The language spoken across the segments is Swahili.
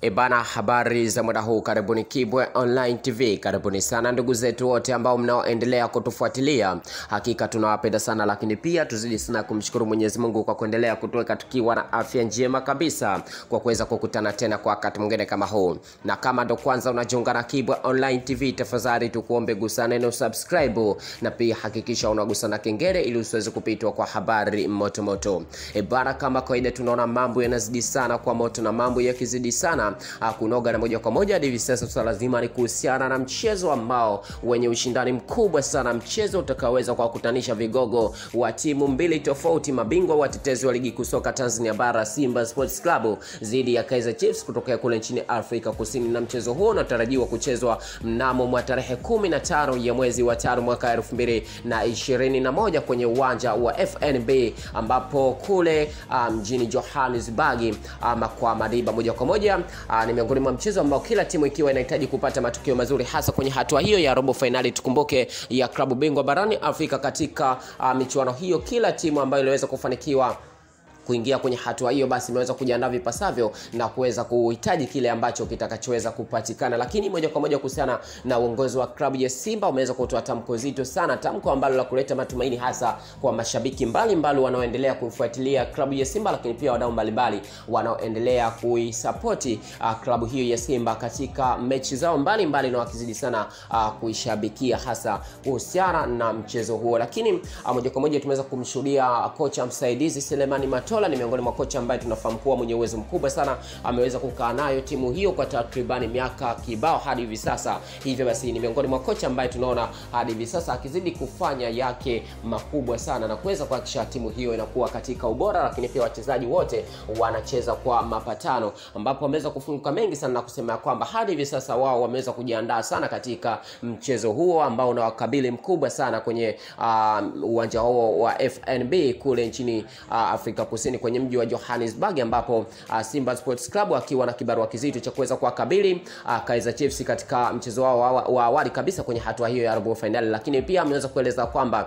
Ebana, habari za muda huu, karibuni Kibwe Online TV, karibuni sana ndugu zetu wote ambao mnaoendelea kutufuatilia, hakika tunawapenda sana, lakini pia tuzidi sana kumshukuru Mwenyezi Mungu kwa kuendelea kutuweka tukiwa na afya njema kabisa, kwa kuweza kukutana tena kwa wakati mwingine kama huu. Na kama ndo kwanza unajiunga na Kibwe Online TV, tafadhali tukuombe gusa neno subscribe, na pia hakikisha unagusa na kengele ili usiweze kupitwa kwa habari moto moto. Ebana, kama kawaida, tunaona mambo yanazidi sana kwa moto, na mambo yakizidi sana ah, kunoga na moja kwa moja hadi hivi sasa swala lazima ni kuhusiana na mchezo ambao wenye ushindani mkubwa sana, mchezo utakaoweza kuwakutanisha vigogo wa timu mbili tofauti, mabingwa watetezi wa ligi kuu soka Tanzania bara Simba Sports Club dhidi ya Kaizer Chiefs kutokea kule nchini Afrika Kusini, na mchezo huo unatarajiwa kuchezwa mnamo mwa tarehe 15 ya mwezi wa tano mwaka 2021 kwenye uwanja wa FNB ambapo kule ah, mjini Johannesburg ama kwa Madiba moja kwa moja ah, ni miongoni mwa mchezo ambao kila timu ikiwa inahitaji kupata matokeo mazuri hasa kwenye hatua hiyo ya robo fainali. Tukumbuke ya klabu bingwa barani Afrika katika ah, michuano hiyo, kila timu ambayo iliweza kufanikiwa kuingia kwenye hatua hiyo basi imeweza kujiandaa vipasavyo na kuweza kuhitaji kile ambacho kitakachoweza kupatikana. Lakini moja kwa moja kuhusiana na uongozi wa klabu ya Simba umeweza kutoa tamko zito sana, tamko ambalo la kuleta matumaini hasa kwa mashabiki mbalimbali wanaoendelea kuifuatilia klabu ya Simba, lakini pia wadau mbalimbali wanaoendelea kuisapoti uh, klabu hiyo ya Simba katika mechi zao mbalimbali na wakizidi sana uh, kuishabikia hasa kuhusiana na mchezo huo. Lakini uh, moja kwa moja tumeweza kumshuhudia kocha msaidizi Selemani Matola ni miongoni mwa kocha ambaye tunafahamu kuwa mwenye uwezo mkubwa sana, ameweza kukaa nayo timu hiyo kwa takribani miaka kibao hadi hivi sasa. Hivyo basi ni miongoni mwa kocha ambaye tunaona hadi hivi sasa akizidi kufanya yake makubwa sana na kuweza kuhakikisha timu hiyo inakuwa katika ubora, lakini pia wachezaji wote wanacheza kwa mapatano, ambapo wameweza kufunguka mengi sana na kusema ya kwamba hadi hivi sasa wao wameweza kujiandaa sana katika mchezo huo ambao unawakabili mkubwa sana kwenye uh, uwanja huo wa FNB kule nchini uh, Afrika Kusini kwenye mji wa Johannesburg ambapo uh, Simba Sports Club akiwa na kibarua kizito cha kuweza kuwakabili uh, Kaizer Chiefs katika mchezo wao wa, wa awali kabisa kwenye hatua hiyo ya robo finali, lakini pia ameweza kueleza kwamba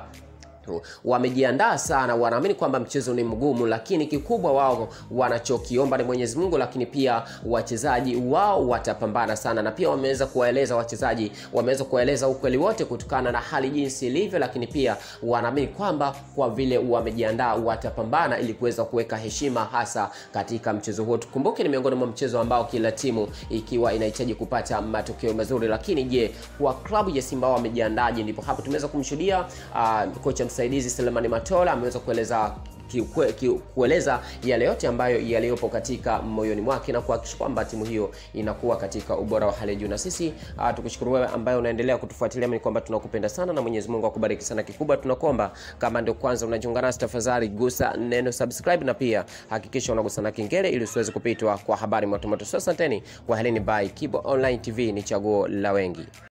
wamejiandaa sana, wanaamini kwamba mchezo ni mgumu, lakini kikubwa wao wanachokiomba ni Mwenyezi Mungu, lakini pia wachezaji wao watapambana sana, na pia wameweza kuwaeleza wachezaji, wameweza kuwaeleza ukweli wote kutokana na hali jinsi ilivyo, lakini pia wanaamini kwamba kwa vile wamejiandaa watapambana ili kuweza kuweka heshima hasa katika mchezo huo. Tukumbuke ni miongoni mwa mchezo ambao kila timu ikiwa inahitaji kupata matokeo mazuri, lakini je, kwa klabu ya Simba wamejiandaje? Ndipo hapo tumeweza kumshuhudia uh, kocha msaidizi Selemani Matola ameweza kueleza Kikwe, ki, kueleza yale yote ambayo yaliyopo katika moyoni mwake na kuhakikisha kwamba timu hiyo inakuwa katika ubora wa hali ya juu. Na sisi uh, tukushukuru wewe ambaye unaendelea kutufuatilia, ni kwamba tunakupenda sana na Mwenyezi Mungu akubariki sana. Kikubwa tunakuomba kama ndio kwanza unajiunga nasi, tafadhali gusa neno subscribe na pia hakikisha unagusa na kengele ili usiweze kupitwa kwa habari motomoto. So asanteni, kwa heleni, bye. Kibo Online TV ni chaguo la wengi.